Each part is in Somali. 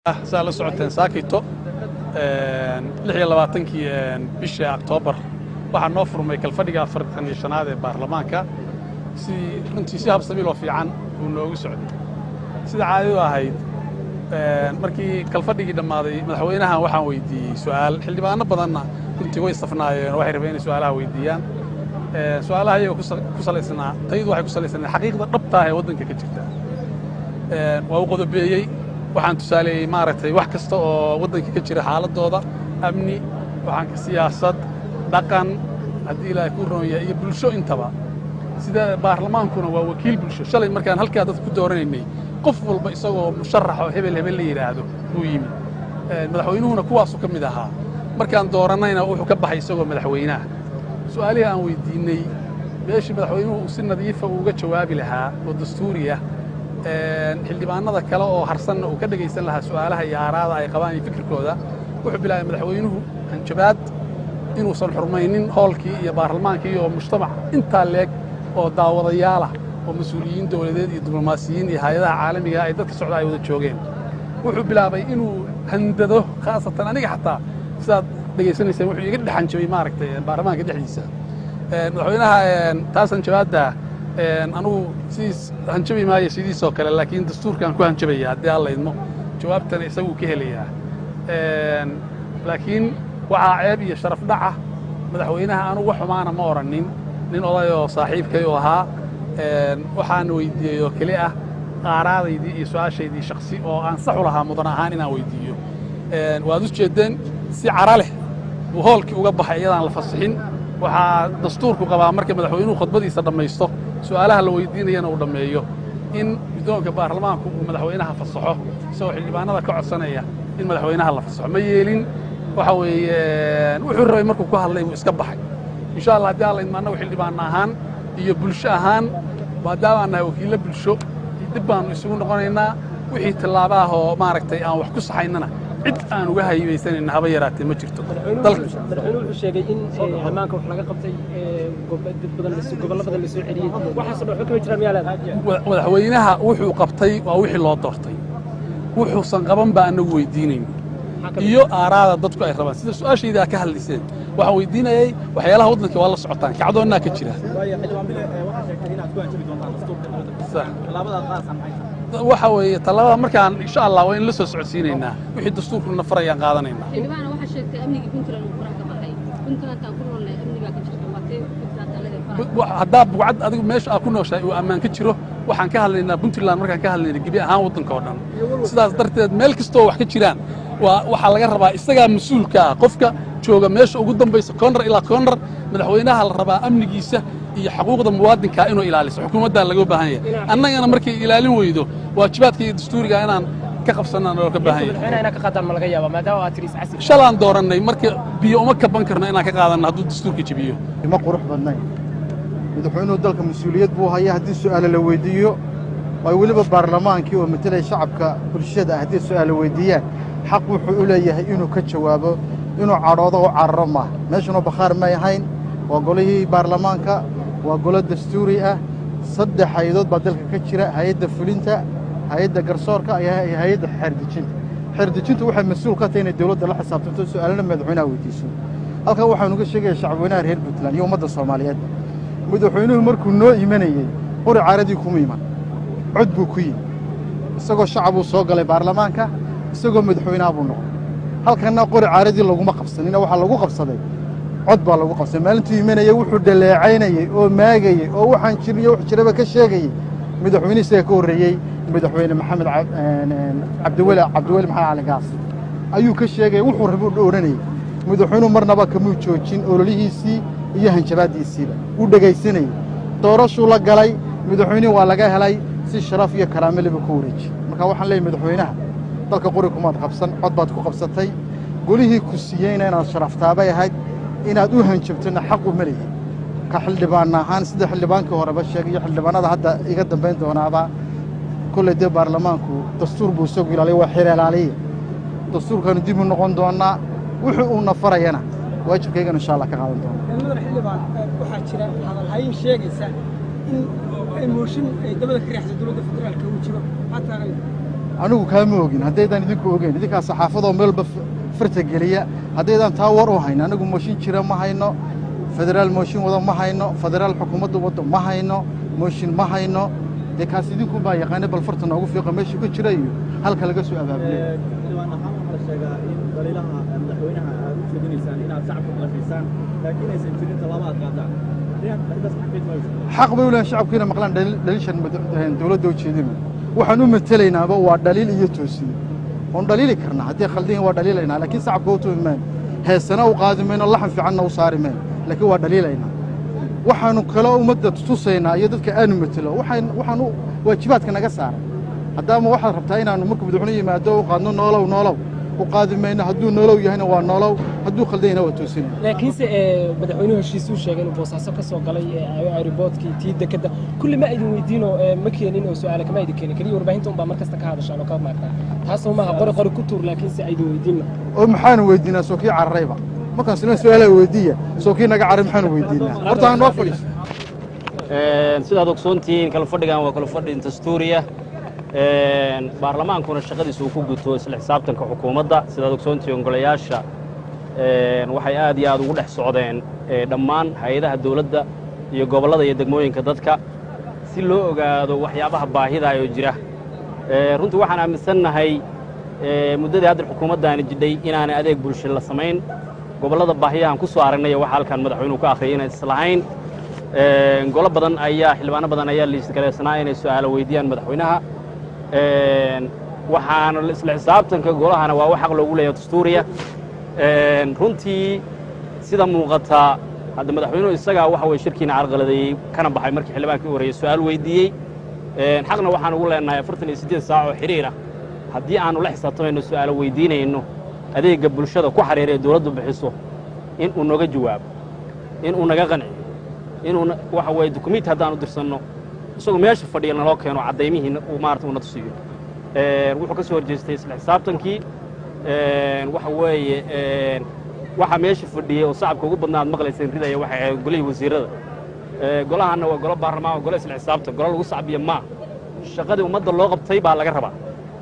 saa la socoteen saakito lix iyo labaatankii bishii oktoobar waxaa noo furmay kalfadhiga afartan iyo shanaad ee baarlamaanka si runtii si habsamiiloo fiican uu noogu socday sida caadadu ahayd markii kalfadhigii dhammaaday madaxweynahan waxaan weydiiyey su'aal xildhibaano badanna runtii way safnaayeen oo waxay rabeen inay su'aalaha weydiiyaan su'aalaha iyaga ku salaysnaa tayadu waxay ku salaysnayd xaqiiqda dhabtaa ee waddanka ka jirta waa u qodobeeyey waxaan tusaaleeyey maaragtay wax kasta oo waddanka ka jira xaaladooda amni waxaan siyaasad dhaqan haddii ilaahay ku roon yahay iyo bulsho intaba sida baarlamaankuna waa wakiil bulsho shalay markaan halkaa dadka ku dooranaynay qof walba isagoo musharax oo hebel hebel la yidhaahdo buu yimid madaxweynuhuna kuwaasuu ka mid ahaa markaan doorannayna wuxuu ka baxay isagoo madaxweynaha su'aalihii aan weydiinney meeshii madaxweynuhu uu si nadiifa uuga jawaabi lahaa oo dastuuriya xildhibaanada kale oo harsanna uu ka dhegaysan lahaa su'aalaha iyo aaraada ay qabaan iyo fikirkooda wuxuu bilaabay madaxweynuhu hanjabaad inuusan xurmaynin hoolkii iyo baarlamaankii oo mujtamac intaa leeg oo daawadayaalah oo mas-uuliyiin dowladeed iyo diblomaasiyiin iyo hay-adaha caalamiga ay dadka socda ay wada joogeen wuxuu bilaabay inuu handado khaasatan aniga xataa sidaad dhegaysanayseen wuxuu iga dhex hanjabay maaragtay baarlamaanka dhexdiisa madaxweynaha taas hanjabaadda anugu sidiis hanjabi maayo sidiisoo kale laakiin dastuurkaan ku hanjabaya haddii aan laydmo jawaabtana isaguu ka helayaa laakiin waxaa ceeb iyo sharaf dhaca madaxweynaha anugu wax xumaana ma odhannin nin odayoo saaxiibkay u ahaa waxaan weyddiiyey oo keli ah qaaraadaydii iyo su'aashaydii shaksi oo aan sax u lahaa mudan ahaan inaan weyddiiyo waad u jeeddeen si cara leh buu hoolkii uga baxay iyadaan la fasixin waxaa dastuurku qabaa marka madaxweynuhu khudbadiisa dhammaysto su'aalaha la weyddiinayana uu dhammeeyo in guddoonka baarlamaanku uu madaxweynaha fasaxo isagoo xildhibaanada ka codsanaya in madaxweynaha la fasaxo ma yeelin waxa weeye wuxuu rabay markuu ku hadlay buu iska baxay insha allah haddii aan laydma annagu xildhibaanna ahaan iyo bulsho ahaan maadaama aan nahay wakiillo bulsho dib baannu isugu noqonaynaa wixii tillaabaah oo maaragtay aan wax ku saxaynana cid aan uga haybaysanayna haba yaraatee ma jirto madaxweynuhu wuxuu sheegay in ammaanka wax laga qabtay dad badan gobollo badan la soo celiyey waxaasoo dhan waxba kama jiraan miyaa leedahay madaxweynaha wuxuu qabtay waa wixii loo doortay wuxuusan qaban baa annagu weydiinayn iyo aaraada dadku ay rabaan sida su-aashayda aa ka hadlayseen waxaan weydiinayay waxyaalaha waddanka waa la socotaan kacdoonnaa ka jira waxa weeye tallaabada markaan insha allah waa in la soo socodsiinaynaa wixii dastuurkuna farayaan qaadanaynaa xildhibaana waxaa sheegtay amnigii puntland uu faraha ka baxay puntlandtaan ku noolnahay amnigaa ka jirta waatee puntland allada faraha haddaa bugcad adigu meesha aad ku nooshahay uu ammaan ka jiro waxaan ka hadlaynaa puntland markaan ka hadlayna gebi ahaan waddanka oo dhan sidaas darteed meel kastoo wax ka jiraan waa waxaa laga rabaa isagaa mas-uulka ah qofka jooga meesha ugu dambaysa koonrar ilaa koonrar madaxweynaha la rabaa amnigiisa iyo xaquuqda muwaadinkaa inuu ilaaliso xukuumaddaa laga baahan yahay annagana markay ilaalin weydo waajibaadka iyo dastuuriga inaan ka qabsannaan looga baahan yahay madaxweynaha inaa ka qaadaan ma laga yaabaa maadaama aad tiri iscasi shalaan doorannay marka biyo uma kaban karno inaan ka qaadanno hadduu dastuurka jebiyo ma qurux badnayn madaxweynuhu dalka mas-uuliyad buu haya haddii su'aale la weyddiiyo ay weliba baarlamaankii oo matelaya shacabka bulshada ah haddii su'aale weyddiiyaan xaq wuxuu u leeyahay inuu ka jawaabo inuu cadhoodo oo cararo maaha meeshuna bakhaar may ahayn waa golihii baarlamaanka waa golo dastuuri ah saddex hay-adood baa dalka ka jira hay-adda fulinta hay-adda garsoorka iyo hay-adda xeerdejinta xeerdejintu waxay mas-uul ka tahay inay dawladda la xisaabtanto su'aalana madaxweynaha weydiiso halkan waxaanu ga sheegaya shacabweynaha reer puntland iyo ummadda soomaaliyeed madaxweynuhu markuu noo imanayey qori caaradii kuma iman cod buu ku yimi isagoo shacabuu soo galay baarlamaanka isagoo madaxweynaha buu noqday halkanna qori caaradii laguma qabsanina waxaa lagu qabsaday cod baa lagu qabsaday maalintuu imanayey wuxuu dhaleecaynayey oo maagayey oo waxaan jirniyo wax jiraba ka sheegayey madaxweyne isaga ka horreeyey madaxweyne maxamed cabdiweli cabdiweli maxamed cali gaas ayuu ka sheegaya wuxuu rabuu odhanayey madaxweynuhu marnaba kamuu joojin ololihiisii iyo hanjabaaddiisiiba wuu dhegaysanayey doorashuu la galay madaxweynihii waa laga helay si sharaf iyo karaame leba ku wareeji marka waxaan leeyahy madaxweynaha dalka qori kumaad qabsan cod baad ku qabsatay golihii ku siiyeyna inaad sharaftaabay ahayd inaad u hanjabtona xaq u maleeyey ka xildhibaan ahaan sida xildhibaankii horeba sheegay iyo xildhibaanada hadda iga dambayn doonaaba kolley dee baarlamaanku dastuur buu isagu ilaaliya waa xeer ilaaliya dastuurkaanu dib u noqon doonnaa wuxuu uuna farayana waajibkaygana insha allah ka qaadan doona madax xildhibaan waxaa jira hadalhayn sheegaysa in mooshin ay dabada ka riixsa dowladda federaalka uu jiro maxaa taagan anigu kaama ogin haddaydaan idinku ogeyn idinkaa saxaafadoo meelba f- farta geliya haddaydaan taa war u hayn anigu mooshin jira ma hayno federaal mooshin wado ma hayno federaal xukuumadda waddo ma hayno mooshin ma hayno dee kaas idinku baa yaqaana bal farta noogu fiiqa meesha ku jira iyo halka laga soo abaabulay xildhibaan waxaa waxaa la sheegaa in daliilaha madaxweynaha aad u jeedinaysaan inaad shacabka maqashaysaan laakiin aysan jirin tallaabo aad qaadaan arrintaas xaqiid mayso xaq bay u leeyihin shacabku inay maqlaan dhaliil- dhaliishan mad- dowladda ujeedinu waxaan u matelaynaaba waa dhaliil iyo toosiye oon dhaliili karnaa haddii khaldihin waa dhaliilaynaa laakiin shacabka u tumi mayno heesana u qaadi mayno laxan fiicanna u saari mayno laakiin waa dhaliilaynaa waxaanu kale ummadda tusaynaa iyo dadka aanu matelo waxaan waxaan u waajibaadka naga saaray haddaama waxaad rabtaa inaannu markuu madaxweyne yimaado u qaadno noolow noolow u qaadi mayno hadduu noolow yahayna waa noolow hadduu khaldanyahna waa toosinaya laakiinse ee, madaxweynuhu heshiisuu sheegay inuu boosaaso ka soo galay ee, aeroboortkii tii dekadda kulli ma idin weydiinoo ee, ma keenin oo su'aale kama idin keenin keliya warbaahinta unbaa mar kasta ka hadashaan oo ka maagtaa taasoo maaha qori qori ku tuur laakiinse aydin weydiinna oo maxaanu weydiinaa soo kii cararayba markaan silma su-aalaa weydiiya soo kii naga carray maxaanu weydiinaa horta aan noo fadhiiso sidaad ogsoontihiin kala fadhigan waa kala fadhi dastuuriya baarlamaankuna shaqadiisa uu ku guto isla xisaabtanka xukuumadda sidaad ogsoontihiin golayaasha waxay aad iyo aad ugu dhex socdeen eh, dhammaan hay-adaha dawladda iyo gobollada iyo degmooyinka dadka si loo ogaado waxyaabaha baahida oo jira Eh, runtii waxaan aaminsannahay eh, muddadii hadda xukuumaddaani jidhay inaanay adeeg bulsho la samayn gobollada baahiyahan ku soo aragnay waxa halkan madaxweynuhu ka akhriyay inay islahayn Eh, golo badan ayaa xildhibaano badan ayaa liisgalaysanaa inay su'aalo weydiiyaan madaxweynaha Eh, waxaana isla xisaabtanka golahana waa wax xaq loogu leeyahay dastuuriya Eh, runtii sida muuqata hadda madaxweynuhu isagaa waxa weye shirkiina carqaladeeyey kana baxay markii xildhibaankii u horreeyey su'aal weydiiyey Eh, xaqna waxaan ugu leenahay afartan iyo siddeed saac oo xidhiira haddii aanu la xisaabtamayno su'aalo weydiinayno adeegga bulshada ku xariira ee dawladdu bixiso in uu nooga jawaabo in uu naga qanciyo inuu na- waxa weeye dukumiinti haddaanu dirsanno isagoo meesha fadhiya naloo keeno caddaymihiina uu maarata uuna tusiyo Eh, wuxuu ka soo horjeestay isla xisaabtankii Eh, waxa weeye eh, waxa meesha fadhiyey oo shacabka ugu badnaa aad maqlayseen ridaya waxay ahayd golihii wasiirrada Eh, golahanna waa golo baarlamaan waa golo isla xisaabtan golo lagu sacbiya maa shaqadii ummadda loo qabtay baa laga rabaa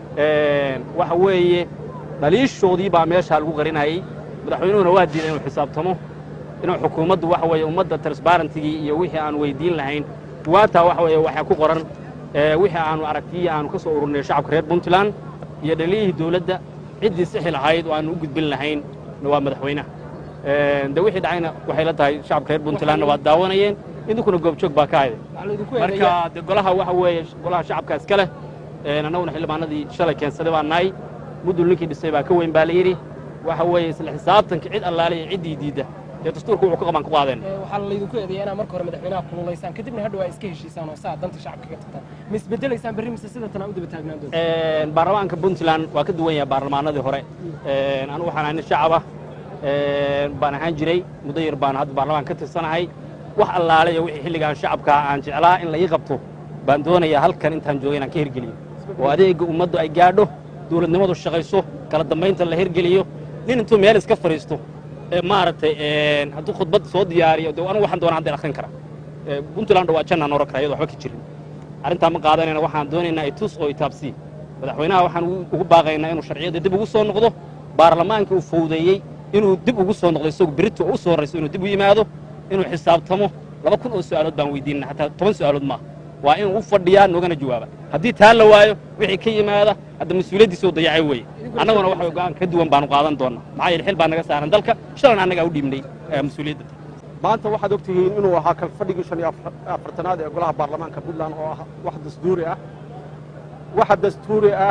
Eh, waxa weeye dhaliishoodii baa meeshaa lagu qarinayay madaxweynuhuna waa diiday inuu xisaabtamo inuu xukuumaddu waxa weeye ummadda transparentigii iyo wixii aan weydiin lahayn waataa waxa weeye waxaa ku qoran eh, wixii aanu aragtiyii aanu ka soo ururnay shacabka reer puntland iyo dhaliyihii dawladda ciddii sixi lahayd oo aanu u gudbin lahayn waa madaxweynaha Eh, de wixii dhacayna waxay la tahay shacabka reer puntlandna waa daawanayeen idinkuna goobjoog baa ka hayday waxaa laydinku eedeeyaa marka de golaha waxa weeye golaha shacabka iska leh Een, annaguna xildhibaanadii shalay keensaday baa nahay mudul ninkii dhisay baa ka weyn baa la yidhi waxa weeye isla xisaabtanka cid allaale iyo ciddii diidda dee dastuurka wuxuu ka qaban ku qaadeen Ee, waxaa laydinku eedeeyaa inaad marka hore madaxweynaha kululaysaan kadibna hadhow aa iska heshiisaan oo saa danta shacabka ka tagtaan ma isbedelaysaan berri mise sida tan aa u daba taagnaan doonta Een, baarlamaanka puntland waa ka duwan yahay baarlamaanadii hore Een, anigu waxaan ahay nin shacab ah Een, baan ahaan jiray muddo yar baan hadda baarlamaanka ka tirsanahay wax allaale iyo wixii xilligaan shacabka aan jeclaa in la ii qabto baan doonayaa halkan intaan joogay inaan ka hirgeliyo oo adeegga ummaddu ay gaadho dawladnimadu shaqayso kala dambaynta la hirgeliyo nin intuu meel iska fadhiisto ee maaragtay een, hadduu khudbad soo diyaariyo de anigu waxaan doonaa hadda akhrin kara Ee, puntland waa jannaan oran kara iyadoo waxba ka jirin arrintaa ma qaadanayna waxaan doonaynaa itus oo itaabsii madaxweynaha waxaan ugu- ugu baaqaynaa inuu sharciyadda dib ugu soo noqdo baarlamaanka uu fowdeeyey inuu dib ugu soo noqdo isagu berito u soo horrayso inuu dib u yimaado inuu xisaabtamo laba kun oo su'aalood baan weydiinana xataa toban su'aalood maaha waa inuu u fadhiyaa noogana jawaaba haddii taa la waayo wixii ka yimaada hadda mas-uuliyaddiisoo dayacay weeye annaguna waxa go'aan ka duwan baanu qaadan doonnaa maxaa yeele xil baa naga saaran dalka shalan annagaa u dhiibnay eh, mas-uuliyadda maanta waxaad og tihiin inuu ahaa kalfadhigii shan iyo afar- afartanaad ee golaha baarlamaanka puntland oo ah wax dastuuri ah waxa dastuuri ah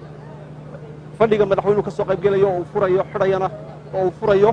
fadhiga madaxweynuhu ka soo qaybgelayo oo uu furayo xidhayana oo uu furayo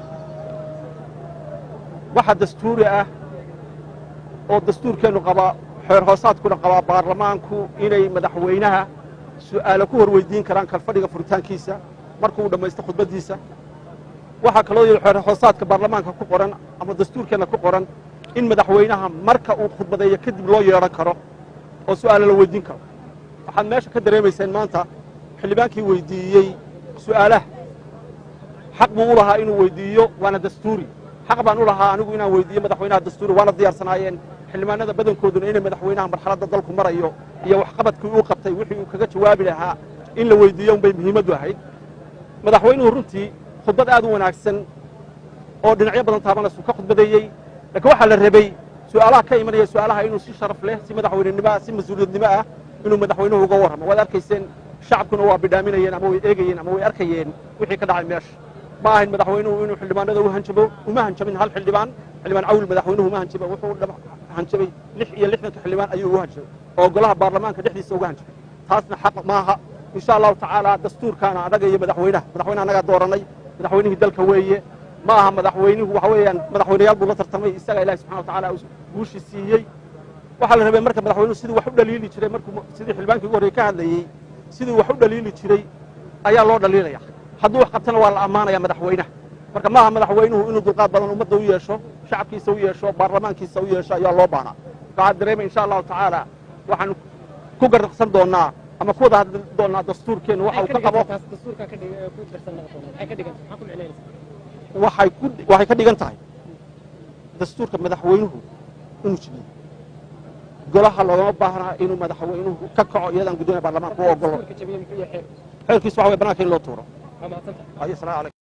waxa dastuuri ah oo dastuurkeennu qabaa xeer hoosaadkuna qabaa baarlamaanku inay madaxweynaha su'aalo ku hor weydiin karaan kalfadhiga furitaankiisa markuu dhammaysto khudbaddiisa waxaa kaloo yidhi xeer hoosaadka baarlamaanka ku qoran ama dastuurkeenna ku qoran in madaxweynaha marka uu khudbadeeyo kadib loo yeedhan karo oo su'aalo la weydiin karo waxaad meesha ka dareemayseen maanta xildhibaankii weydiiyey su'aalaha xaq buu u lahaa inuu weydiiyo waana dastuuri xaq baan u lahaa anigu inaan weydiiyo madaxweynaha dastuuri waana diyaarsanaayeen xildhibaanada badankooduna inay madaxweynaha marxaladda dalku marayo iyo waxqabadkii uu qabtay wixii uu kaga jawaabi lahaa in la weydiiyo unbay muhiimaddu ahayd madaxweynuhu runtii khudbad aad u wanaagsan oo dhinacyo badan taabanaysu ka khudbadeeyey laakiin waxaa la rabay su'aalaha ka imanaya su'aalaha inuu si sharaf leh si madaxweynenimo ah si mas-uuliyadnimo ah inuu madaxweynuhu uga warramo waad arkayseen shacabkuna waa bidhaaminayeen ama way eegayeen ama way arkayeen wixii ka dhacay meesha ma ahayn madaxweynuhu inuu xildhibaanada u hanjabo uma hanjabin hal xildhibaan xildhibaan cawil madaxweynuhu uma hanjaba wuxuu dhab- hanjabay lix iyo lixdanka xildhibaan ayuu ugu hanjabay oo golaha baarlamaanka dhexdiisa uga hanjabay taasna xaq maaha insha allahu tacaala dastuurkaana annaga iyo madaxweynaha madaxweyne annagaa dooranay madaxweynihii dalka weeye ma aha madaxweynuhu waxa weeyaan madaxweynayaal buu la tartamay isaga ilahi subxana wa tacaala uu guushii siiyey waxaa la rabay marka madaxweynuhu sidii wax u dhaliili jiray markuu sidii xildhibaankii ugu horreye ka hadlayey sidii wax u dhaliili jiray ayaa loo dhaliilaya hadduu wax qabtana waa la ammaanaya madaxweynaha marka maaha madaxweynuhu inuu dulqaad badan ummadda u yeesho shacabkiisa u yeesho baarlamaankiisa u yeesho ayaa loo baanaa waxaa dareemay insha allahu tacaala waxaanu ku garraqsan doonnaa ama ku wada hadli doonnaa dastuurkeennu waxa uu ka qabo taas dastuurka ka dhig ku darsan noqon maxay ka dhigan maxaa ku micnaynaysa waxay ku waxay ka dhigan tahay dastuurka madaxweynuhu inuu jibiyo golaha loogama baahnaa inuu madaxweynuhu ka kaco iyadaan guddoomiya baarlamaanka u ogolo dastuurka jabiye muxuu yahay xeer xeerkiisu waxa way bannaanka in loo tuuro waa mahadsantahay ayo salaamu calaykum